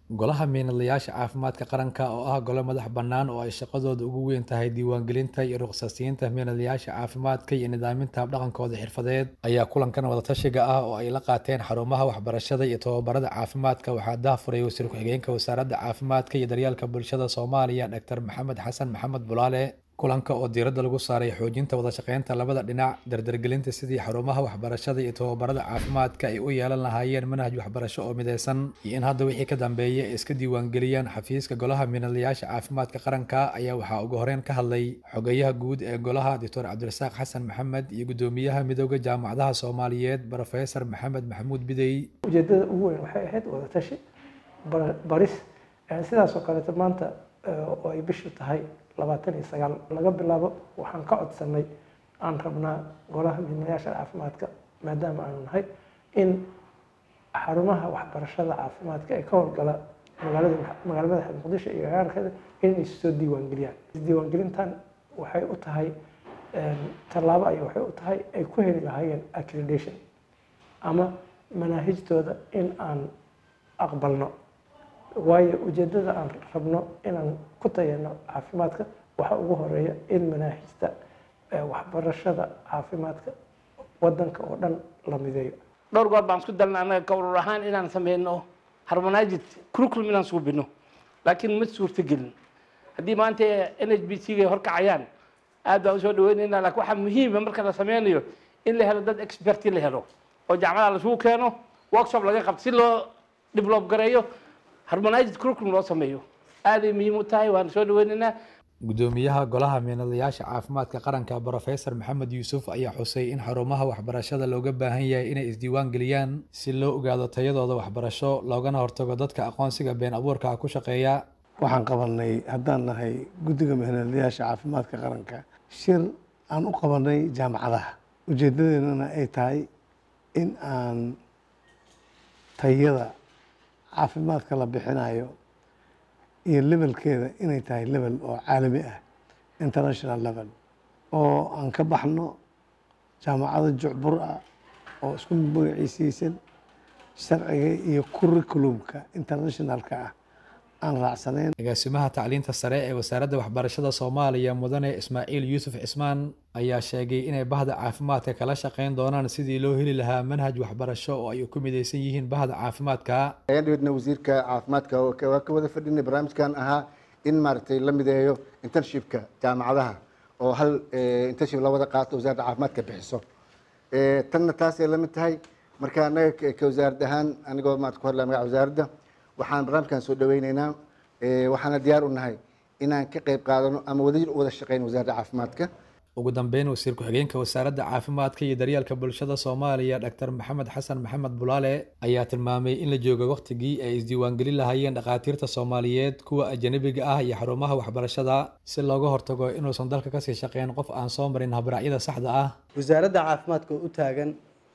golaha miinadlayaasha caafimaadka qaranka oo ah gole madax bannaan oo ay shaqadooda ugu weyn tahay diiwaangelinta iyo rukhsasiinta miinadlayaasha caafimaadka iyo nidaaminta habdhaqankooda xirfadeed ayaa kulankan wadatashiga ah oo ay la qaateen xarumaha waxbarashada iyo tababarada caafimaadka waxaa daahfuray wasiir ku-xigeenka wasaaradda caafimaadka iyo daryeelka bulshada soomaaliya dr maxamed xasan maxamed bulaale kulanka oo diiradda lagu saaray xoojinta wadashaqeynta labada dhinac dardargelinta sidii xarumaha waxbarashada iyo tababarada caafimaadka ay u yeelan lahaayeen manhaj waxbarasho oo mideysan iyo in hadda wixii ka dambeeya ay iska diiwaangeliyaan xafiiska golaha miinadlayaasha caafimaadka qaranka ayaa waxaa ugu horeyn ka hadlay xogeyaha guud ee golaha doctor cabdirasaaq xasan maxamed iyo guddoomiyaha midooda jaamacadaha soomaaliyeed brofesor maxamed maxamuud bidey ujeedada ugu weyn waxay ahayd wadatashi baris sidaasoo kaleeto maanta oo ay bishu tahay labaatan iyo sagaal laga bilaabo waxaan ka codsanay aan rabnaa golaha miinayaasha caafimaadka maadaama aanu nahay in xarumaha waxbarashada caafimaadka ee ka howlgala magaalada magaala madaxa muqdisho iyo agaarkeeda inay soo diiwaangeliyaan diiwaangelintan waxay u tahay tallaabo ay waxay u tahay ay ku heli lahaayeen accreditation ama manaahijtooda in aan aqbalno waayo ujeedada aan rabno inaan ku tayano caafimaadka waxaa ugu horeeya in manaahijta waxbarashada caafimaadka wadanka oo dhan la mideeyo dhowr goor baan isku dalna annaga ka urur ahaan inaan sameyno harmonized curriculum inaan suubino laakiin ma suurto gelin haddii maanta n h b c ga horkacayaan aad baan usoo dhaweynayna lakin waxaa muhiima marka la sameynayo in la helo dad experti la helo oo jaamacada lasugu keeno workshop laga qabto si loo develop gareeyo harmonized curriculum loo sameeyo aaday muhiim u tahay waan soo dhaweynaynaa guddoomiyaha golaha miinadlayaasha caafimaadka qaranka brofesor maxamed yuusuf ayaa xusay in xarumaha waxbarashada looga baahan yahay inay isdiiwaan geliyaan si loo ogaado tayadooda waxbarasho loogana hortago dadka aqoonsiga been abuurka ku shaqeeya waxaan qabanay haddaan nahay guddiga miinadlayaasha caafimaadka qaranka shir aan u qabanay jaamacadaha ujeedadeennana ay tahay in aan tayada caafimaadka la bixinayo iyo levelkeeda inay tahay level oo caalami ah international level oo aan ka baxno jaamacado jucbur ah oo isku magaciisiisan sharciga iyo curriculumka internationalka ah aan raacsanayn agaasimaha tacliinta sare ee wasaaradda waxbarashada soomaaliya mudane ismaaciil yuusuf cismaan ayaa sheegay inay bahda caafimaadka kala shaqeyn doonaan sidii loo heli lahaa manhaj waxbarasho oo ay ku mideysan yihiin bahda caafimaadka ayaan dhaweydna wasiirka caafimaadka waa ka wada fadhinay barnaamijkan ahaa in maaragtay la mideeyo internshipka jaamacadaha oo hal internship la wada qaato wasaaradda caafimaadka bixiso tanna taasay la mid tahay marka annaga ka wasaarad ahaan anigoo maarata ku hadlaya magaca wasaaradda waxaan barnaamijkan soo dhaweyneynaa waxaana diyaar u nahay inaan ka qayb qaadano ama wadajir u wada shaqeyno wasaaradda caafimaadka ugu dambeyn wasiir ku-xigeenka wasaaradda caafimaadka iyo daryeelka bulshada soomaaliya dr maxamed xasan maxamed bulaale ayaa tilmaamay in la joogo wakhtigii ay isdiiwaangelin lahaayeen dhakhaatiirta soomaaliyeed kuwa ajanabiga ah iyo xarumaha waxbarashada si looga hortago inuusan dalka kasii shaqeyn qof aan soo marin habraacyada saxda ah wasaaradda caafimaadka oo u taagan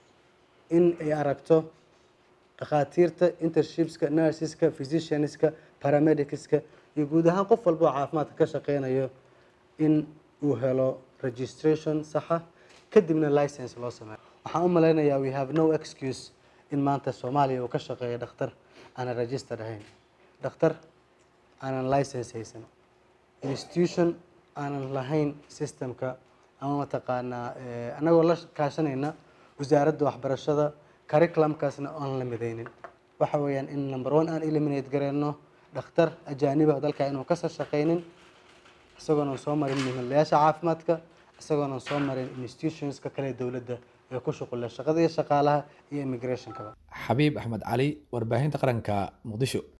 in ay aragto dhakhaatiirta intershipska nurseska physicianska paramedicska iyo guud ahaan qof walba oo caafimaadka ka shaqeynayo in uu helo registration saxa kadibna license loo sameeyo waxaan u malaynayaa we have no excuse in maanta soomaaliya uu ka shaqeeyo dhakhtar aanan register ahayn dhakhtar aanan license haysan institution aanan lahayn systemka ama mataqaanaa annagoo la kaashanayna wasaaradda waxbarashada curriculumkaasna aan la midaynin waxa weeyaan in number one aan eliminate gareyno dhakhtar ajaaniba dalka inuu kasoo shaqeynin isagoonan soo marin miinadlayaasha caafimaadka isagoonan soo marin institutionska kale dowladda ee ku shuqula shaqada iyo shaqaalaha iyo immigrationkaba xabiib axmed cali warbaahinta qaranka muqdisho